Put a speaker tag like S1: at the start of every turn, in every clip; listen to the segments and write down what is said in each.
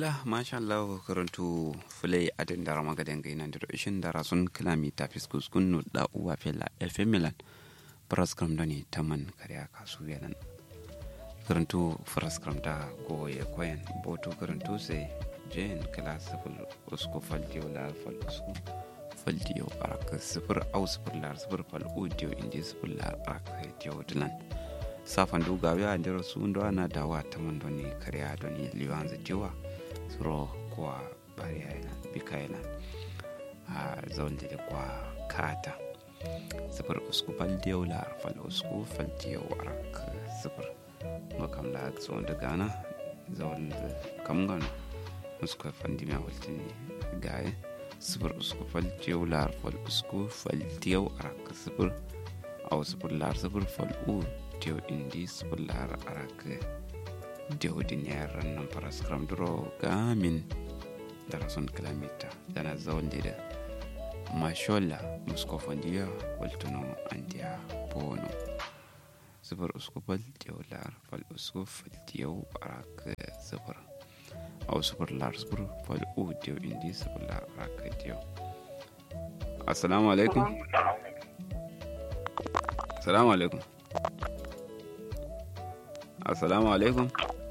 S1: ngila masha Allah karantu fulai adin dara magadan gaina da ishin dara sun kilami ta fiskus kunnu da uwa fela fm milan praskram doni taman kariya kasu yanan karantu praskram da goye koyan boto karantu sai jen kala sifil usku faldiyo la fal usku faldiyo araka sifir au sifir lar sifir fal udiyo indi sifir lar araka diyo dilan safan du gawe a ndero su ndo ana dawa taman doni kariya doni liwanza diwa suro kwa bari yana bika yana a zaunde da kwa kata sifir usku fal diyo lar fal usku fal diyo araka sifir makam la zo da gana zaun kam gano usku fandi mi awaltini gaye sifir usku fal diyo lar fal usku fal diyo araka sifir aw sifir lar sifir fal u diyo indi sifir lar araka diyo din yaran nan faras kram duro gamin dara son kilomita dana zaun da mashola musko fandiya waltuno andiya bono sifir usku fal diyo lar fal usku fal diyo araka sifir aw sifir lar sifir fal u diyo indi sifir lar araka diyo assalamu alaikum assalamu alaikum assalamu alaikum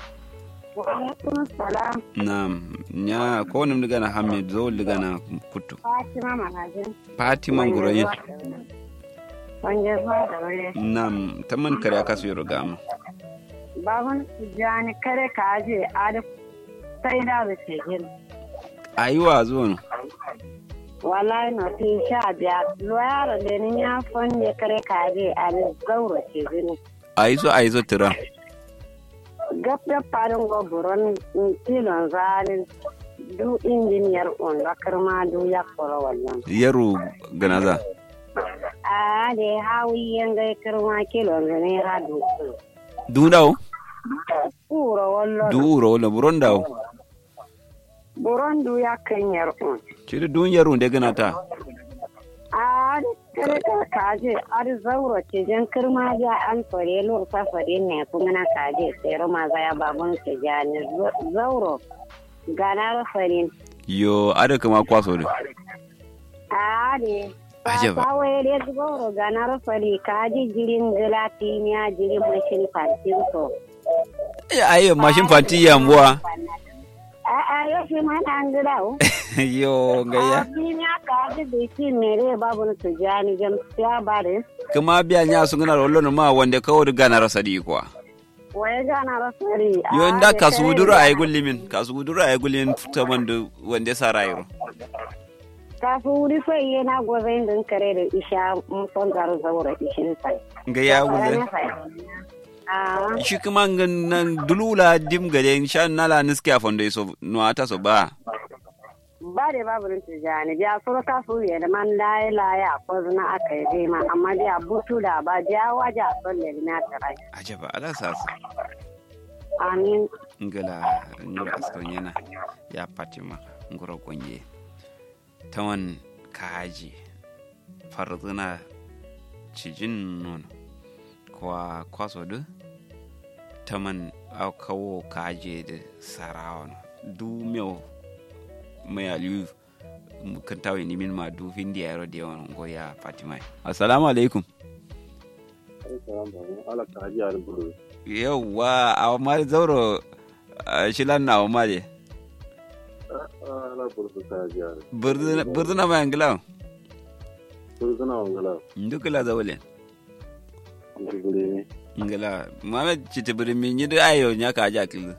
S2: salam
S1: naam nya ko nim diga na hamid zo diga na kuttu
S2: Fatima Magajin.
S1: fatima ngurayin
S2: Wanje zuwa da wuri.
S1: naam taman kare aka su yoro gama
S2: Babun Tijjani kare ka aje adi sai da da ke gini.
S1: ayiwa zo no
S2: Wallahi na fi sha biya. Loyaro da ni ya fonye kare ka aje adi zauro ke gini.
S1: ayizo ayizo tira
S2: Gaskiya farin goburon tilon zalin du injiniyar on bakar ma du ya koro wannan.
S1: yaro ganaza
S2: A da hawi yanga kirma kilon zane ha du.
S1: dundawo
S2: Kuro wallo.
S1: duuro wala buron dawo
S2: Buron du ya kan yar on.
S1: ciri dun yaro de ganata
S2: a kare ka kaje ar zauro ce jan kirma ja an fare lor sa fare ne kuma na kaje sai roma za ya babun ke ja ne zauro ganar farin
S1: yo ada kama kwaso de
S2: a ne
S1: Ajaba.
S2: ba wai dai zauro ganar fari kaji jirin gelatiniya jirin mashin fatin to
S1: ayi mashin fanti yambuwa
S2: a a yau shi ma na an gida o
S1: yo gaya
S2: abin ya kaji da shi mere babun su ja ni jam ya bare
S1: kama biya nya su gana rollo ma wanda kawo diga na rasa di kwa
S2: waye ganar fari
S1: yo nda kasu gudura ayi gullimin kasu gudura ayi gullimin taman da wanda sa rayro
S2: kafin wuri sai yana gwazon din kare da isha mun son zaro zaura ishin sai.
S1: gaya gulle
S2: Ah,
S1: shi kuma ngan- nan dulula dim gade sha nala niske a fondo so no ata so ba
S2: ba da babu rin tijani biya suru kafu ya da man laye laye a kwazuna aka yi zai ma amma biya butu da ba biya waje a son da na tarai.
S1: ajaba ala sasa
S2: Amin.
S1: ngala nyura askan yana ya fatima ngura gonye tawan kaji farzuna cijin nono kwa kwaso du taman au kawo kaje da sarawa du meu mai aliyu kan tawo ni min ma du hindi yaro da yawan goya fatima assalamu alaikum
S3: ala ka haji ar buru
S1: yauwa a mari zauro shilan na mari
S3: ala buru ka haji ar
S1: burduna ma yangila
S3: buru kana wangala
S1: ndukila zawle
S3: ngure
S1: ngila mama chiti buri mi nyidu ayo nyaka aja kilu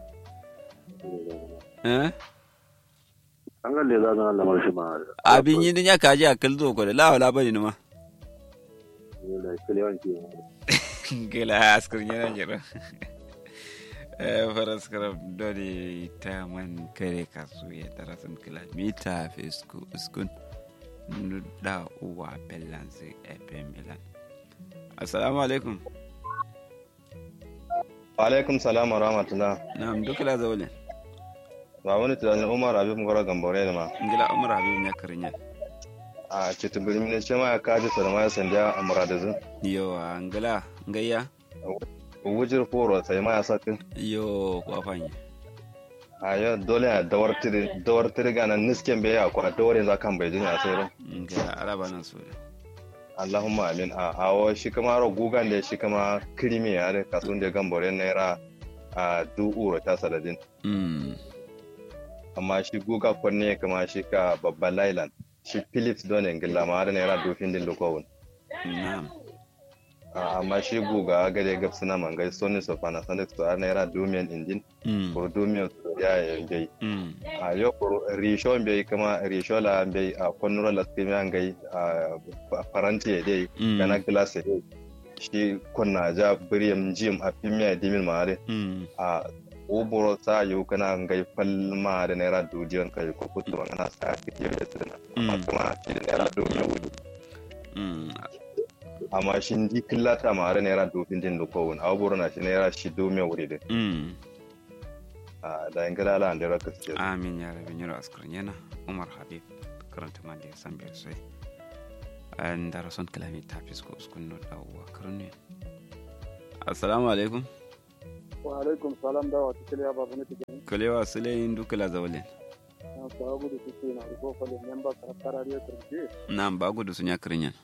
S1: eh
S3: an ga lela na lamar shi ma
S1: abi nyidu nyaka aja kilu ko la wala bani numa
S3: ne kalewan ki
S1: ngila askur nyana jira eh faras karab dori taman kare kasu ya tarasan kila mita fesku uskun nuda uwa pelansi fm milan assalamu alaikum
S4: alaikum salam wa rahmatullah
S1: na'am dukila zawle
S4: ba wani tunanin umar abin mugara gambore da ma
S1: ngila umar habib nya karinya
S4: a cikin birnin ne ce ma ya kaji sarma ya sanda a muradazin
S1: yo ngila ngaya
S4: wujir foro sai ma ya sakin
S1: yo ko afanye
S4: a yau dole a dawar tiri dawar tiri gana nisken bai ya kwa dawar yanzu kan bai jinya sai ran
S1: ngila araba nan so da
S4: Allahumma amin a awo shi kama ro gugan da shi kama krimi ya da kasun da gambore naira a du uro ta saladin
S1: mm
S4: amma shi guga kwanne kama shi ka babban lailan shi philips don ngilla ma da naira dofin din lokowun
S1: na'am
S4: a amma shi guga gade gab suna mangai sony so panasonic so har naira domian injin
S1: mm
S4: ko domian so ya yangai
S1: mm
S4: a yau ko risho bai kama risho la bai a konnura la skimi an gai a faranti dai
S1: Mm.
S4: kana glass dai shi konna ja biriyam jim a fimiya dimin mare
S1: mm
S4: a oboro sa yau kana gai falma da naira dujiyan kai ko kutu kana sa ka yi da sirna amma
S1: Mm.
S4: kuma shi da naira domian wudu
S1: mm
S4: amma shi di killata mare naira dofin din da kowun a oboro na shi naira shi domian wuri dai
S1: mm
S4: a da in gada ala da raka suke
S1: amin ya rabin yaro askarin yana umar habib karanta man da ya san biyar sai an da rason kalami ta fisko uskun no da uwa karni assalamu alaikum
S3: wa alaikum salam da wa tikili ya babu nake gani
S1: kalewa sulayin dukala zawalin
S3: na sababu da suke na riko fale memba karakara ya turke
S1: nan ba gudu sun ya karin yan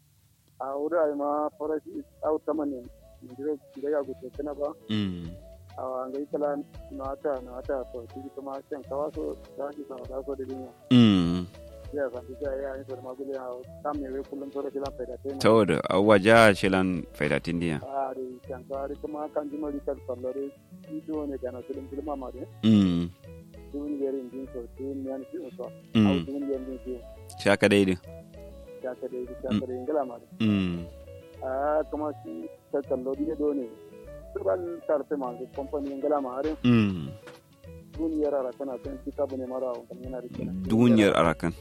S3: a wuri ai ma farashi au tamane ndiro da ya gutu kana ba
S1: mm
S3: a ngai kala na ta na ta to shi kuma kan kawaso da shi sa da so da dinya
S1: mm
S3: ya san da ya yi da magule a tam ne wai kullum sore kila faida tai
S1: ta wadda abuwa ja shilan faidatin diya
S3: a da kan ka kuma kan ji mari kan sallare ido ne kana filin filma ma ne
S1: mm
S3: dun yerin din so dun yan fi so au
S1: mm
S3: dun yan din so
S1: shaka daidai
S3: ya ka dai ya ka dai ngala ma
S1: mm
S3: a kuma shi ta kallo ne do ne turban tarfe ma su company ngala ma are
S1: mm
S3: duniyar ara tana kan kitabu ne mara wa kan yana da kenan
S1: duniyar arakan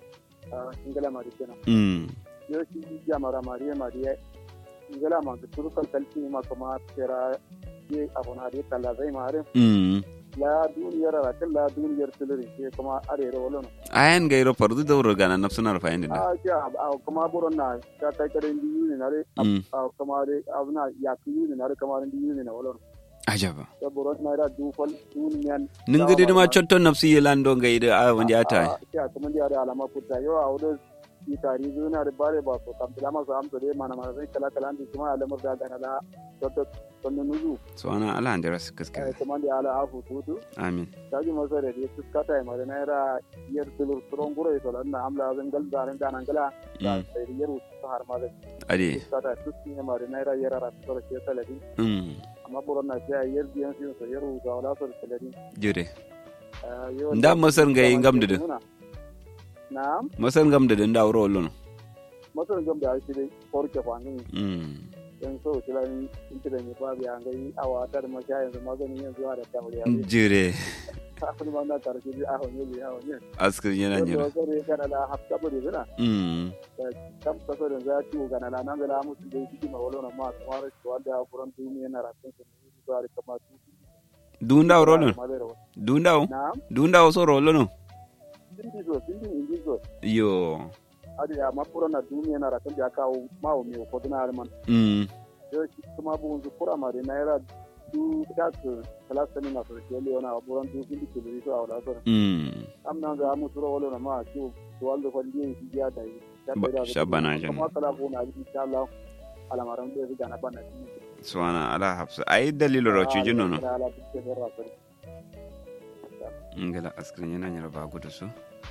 S3: a ngala ma da kenan
S1: mm
S3: yo shi ya mara mariya mariya ngala ma su turkan kalti ma kuma tera ye abuna da kala zai ma are
S1: mm
S3: la duniyar ara kan la duniyar tuluri ke kuma are ro wala
S1: ayan gairo fardu da wurga na nafsunar fayin da
S3: a ya a kuma buron na ta kai karen biyu ne na re
S1: mm
S3: a kuma re abuna ya kiyu ne na re kamar biyu ne na wala
S1: ajaba
S3: ta buron na ra dufal duniyan
S1: nin gidi ma chotto nafsi yelando gaida a wanda ata
S3: ya kuma da da alama kuta yau a wurin yi tari zuna da bare ba so kam bilama so amsa dai mana mana sai kala kala ndi kuma alamar da gana la toto tonno nuzu
S1: so ana ala andira su
S3: eh
S1: kaskare
S3: kuma da ala afu tutu
S1: amin
S3: taji masa da ya tuskata ya mara naira yar tulur turon gure to lan amla zan gal zarin da nan gala da
S1: Mm.
S3: sai yar su har ma da
S1: ade
S3: tuskata tuski ne mara naira yar ara to ke saladi
S1: mm
S3: amma buron na sai yar biyan su so yar ga wala so saladi
S1: jure
S3: eh yo
S1: Nda masar ga yin gamdu din.
S3: na'am
S1: masan gam da dan dawro lono
S3: masar gam da shi dai korke kwanin
S1: mm
S3: yan so kila in kida ne ba biya ngai awa tar ma sha yanzu magani yanzu a da tamari ya ne
S1: jure
S3: kafin ma na karshe bi a honye bi a honye
S1: askar yana
S3: wanda
S1: jira
S3: wasu ne kana da hafta bari zina
S1: mm
S3: kam kaso da za ci gana na nan da musu da shi ma wala ma kamar shi wanda furan duniya na rakin su ne ba da kamar su
S1: dun dawro lono dun daw
S3: na'am
S1: dun daw so ro lono
S3: sindi zo sindi indi zo
S1: yo
S3: adi ya ma furan na duniya na rakin da kawo ma o me ko dina alman
S1: mm
S3: yo shi kuma bu zu kura ma da naira du da su kala sani na so ke leona buran du sindi ke li so awla so
S1: mm
S3: am nan ga mu turo wala ma ki to wanda ko ndi shi ya da yi
S1: Ba- shabana jana.
S3: kuma kala ko na insha Allah alamaran da ga na bana
S1: suwana ala hafsa ai dalilo ro chuji nono
S3: ala tukke da rasul
S1: ngala askar yana nyara ba gudu su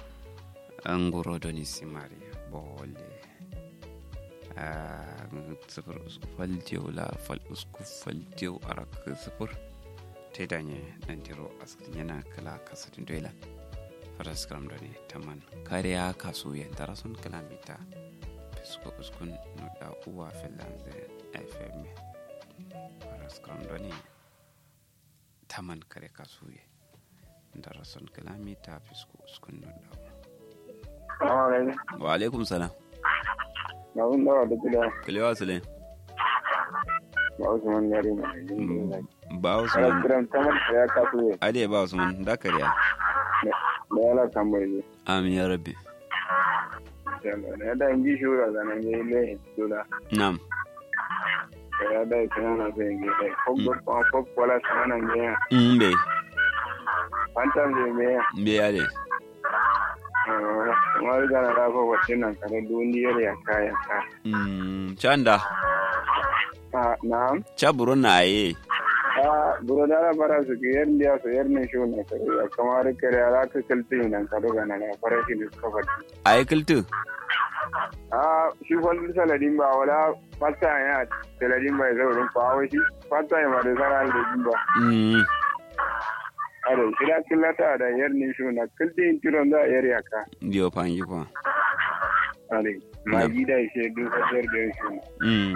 S1: an goro da ni simari bole a sifir usku faltiyo la fal usku faltiyo a raka sifir ta danye nan tiro askar yana kala kasatin doila fara skram da ne taman kariya kasu yan darasun kalamita fisko uskun nuda uwa finland fm fara skram da ne taman kare kasu yan darason kilomita fisko uskun nuda wa alaikum salam
S3: na un dawa da gida
S1: kilewa sule
S3: ba Usman yare na
S1: ba
S3: ala
S1: usman
S3: kiran tamar da ya kasu ne
S1: ade ba usman da kariya
S3: da ya la tambaye ne
S1: amin ya rabbi
S3: da ya da inji shura da nan yayi le dola
S1: nam
S3: da ya da kana na sai ngi dai ko go ko ko wala sana nan ya
S1: mm be
S3: fanta me me
S1: me ya de
S3: kamar gana da ko wacce nan kare duniyar ya kaya ka
S1: mm chanda
S3: a na'am
S1: cha buru na ye
S3: a buro da fara su ke yar liya su yar ne shi ne kare ya kamar kare ala ka kalti nan kare gana da fara shi ne suka fadi
S1: ay kiltu
S3: a shi kwallon saladin ba wala fata ya saladin ba ya zaurin fawo shi fata ya ma da zara da ba
S1: mm
S3: Ado, kila killata da yar ni shi na kilti in tiron da yar yaka.
S1: dio panji ko
S3: Ade, ma gida shi du kasar da shi.
S1: mm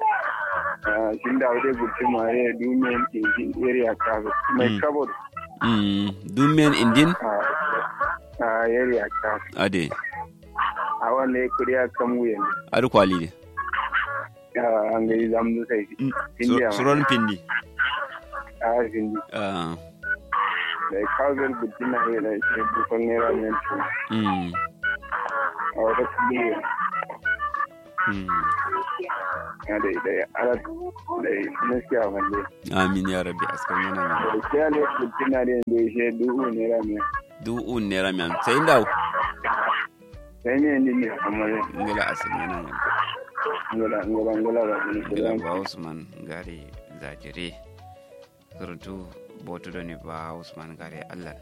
S3: Ah, shin da wade gurti ma ya du men in shi yar yaka. Mai
S1: Mm.
S3: kabod.
S1: mm dumen indin
S3: Ah, ah, yar yaka.
S1: ade
S3: A wannan kuriya kan wuyan.
S1: adu kwali de
S3: Ah, an ga zamdu sai.
S1: Mm,
S3: India
S1: sur-
S3: ma.
S1: suron pindi
S3: Ah, shin
S1: ah
S3: da kawai gurti na ya da shi dukkan naira men.
S1: mm
S3: A wata kudi.
S1: mm
S3: Ade, da ala da gaskiya wallahi.
S1: amin ya rabbi askan yana mi
S3: Da kiyale gurti na da shi duhu naira men.
S1: du un nera mi am sai ndaw
S3: sai ne ni ne amma
S1: ngala askan yana mi
S3: ngala ngala ngala ba ni
S1: ngala ba usman gare zajire surtu botu doni ba usman gare allah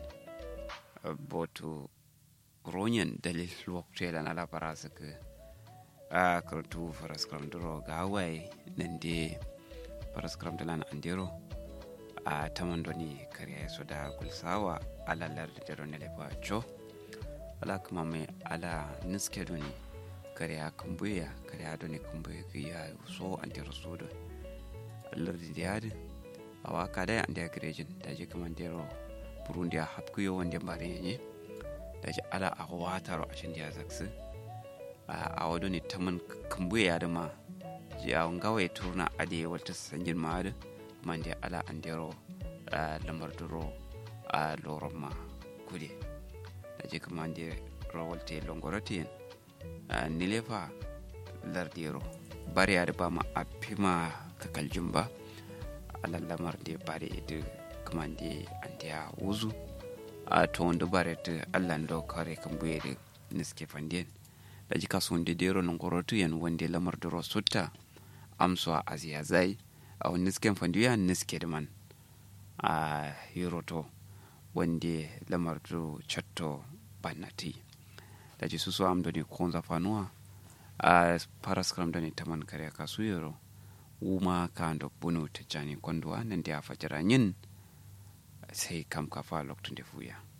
S1: botu ronyen dalil waktu lan ala para seke a kurtu faraskram duro gawai nande faraskram dalan andero a taman doni kare so da gulsawa ala lardi dero ne lefa cho ala kuma mai ala niske doni kare a kumbuya kare a doni kumbuya ya so andero so don lardi da yadin a waka dai an da garejin da ji kaman dero burundi a hapkuyo wanda bare yanyi da ji ala a wataro a shin da zaksu a wado ne taman kumbuya da ma ji a ngawa turna ade wata sanjin ma da man da ala an dero lamar duro a loron ma kude da ji kaman da rawalte longorotin nilefa lardero bari ya da ba ma a fima kakaljin ba alallamar da bare da kuma da an da wuzu a to wanda bare da allan da kare kan buye da niske fandien da ji kaso wanda da yaro nan korotu yan wanda lamar da rosutta amso a aziya zai a wani nisken fandiya niske da man a hiroto wanda lamar da chatto banati da ji su so am da ne konza fanuwa a paraskram da ne taman kare kasu yaro wuma ka ndo bunu tijjani konduwa nan da ya fajira yin sai kam kafa lokacin da fuya